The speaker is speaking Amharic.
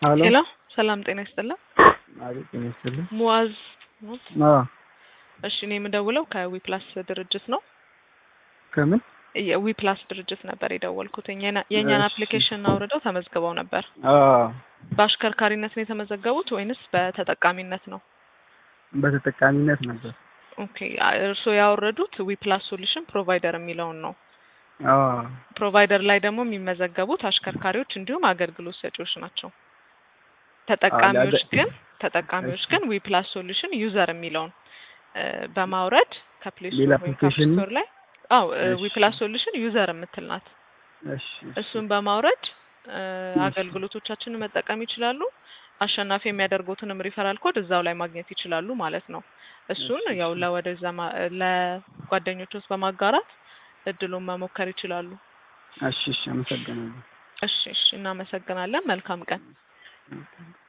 ሀሎ ሄሎ ሰላም ጤና ይስጥልን። አቤት ጤና ይስጥልኝ። ሙአዝ አዎ እሺ፣ እኔ የምደውለው ከዊፕላስ ድርጅት ነው። ከምን የዊፕላስ ድርጅት ነበር የደወልኩት። የኛ- የእኛን እሺ። አፕሊኬሽን አውርደው ተመዝግበው ነበር። አዎ በአሽከርካሪነት ነው የተመዘገቡት ወይንስ በተጠቃሚነት ነው? በተጠቃሚነት ነበር። ኦኬ፣ እርስዎ ያወረዱት ዊፕላስ ሶሉሽን ፕሮቫይደር የሚለውን ነው። አዎ ፕሮቫይደር ላይ ደግሞ የሚመዘገቡት አሽከርካሪዎች እንዲሁም አገልግሎት ሰጪዎች ናቸው። ተጠቃሚዎች አለ- ግን ተጠቃሚዎች እሺ። ግን ዊፕላስ ሶሉሽን ዩዘር የሚለውን እ፣ በማውረድ ከፕሌይ ሌላ ስቶር ወይም ከአፕ application ነው? ስቶር ላይ አው እሺ። ዊፕላስ ሶሉሽን ዩዘር የምትል ናት። እሺ እሺ። እሱን በማውረድ እ፣ እሺ። አገልግሎቶቻችንን መጠቀም ይችላሉ። አሸናፊ የሚያደርጉትንም ሪፈራል ኮድ እዛው ላይ ማግኘት ይችላሉ ማለት ነው። እሱን እሺ፣ ያው እሺ። ለወደዛ ማ- ለጓደኞች ውስጥ በማጋራት እድሉን መሞከር ይችላሉ። እሺ እሺ። አመሰግናለሁ። እሺ እሺ፣ እናመሰግናለን። መልካም ቀን።